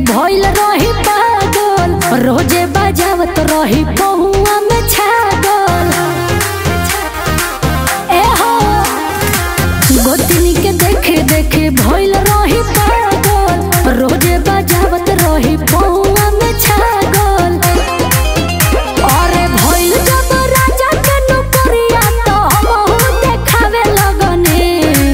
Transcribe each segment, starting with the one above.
भइल रही पागल रोजे बजावत रही पहुआ में छागल ए हो गोतनी के देखे देखे भइल रही पागल रोजे बजावत रही पहुआ में छागल अरे भइल जब राजा के नौकरिया तो हमहू देखावे लगने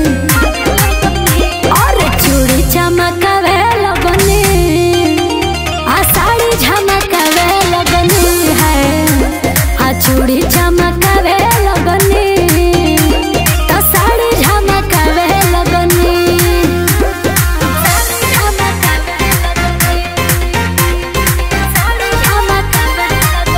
अरे चूड़ी चमकावे लगने आ साड़ी झमकावे लगने है आ चूड़ी चमकावे लगने तो साड़ी झमकावे लगने साड़ी झमकावे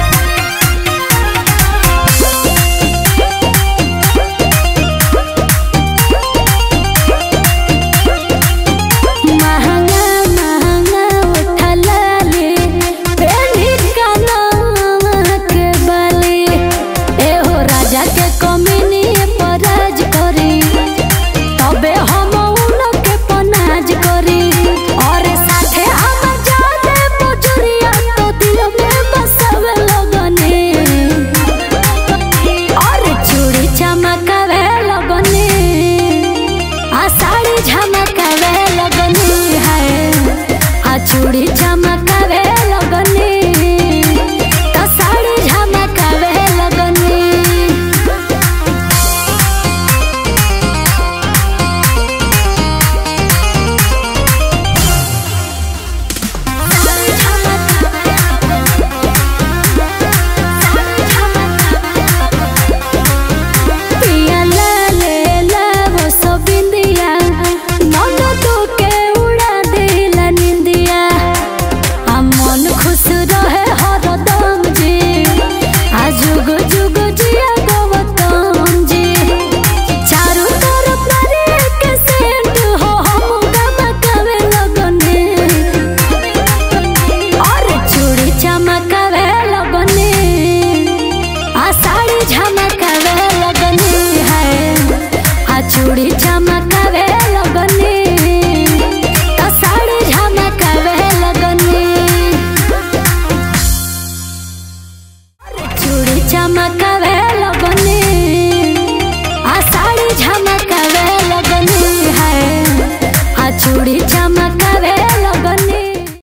महंगा महंगा उठला ले पेली कानवा के बाली एहो राजा के कमीनी पराज करी तबे हम उन के पनाज करी और साथे हम जाने बुजुरिया तो दिल में बसवे लगने और चूड़ी चमकावे लगने आ साड़ी झमकावे लगनी है आ चूड़ी चमकावे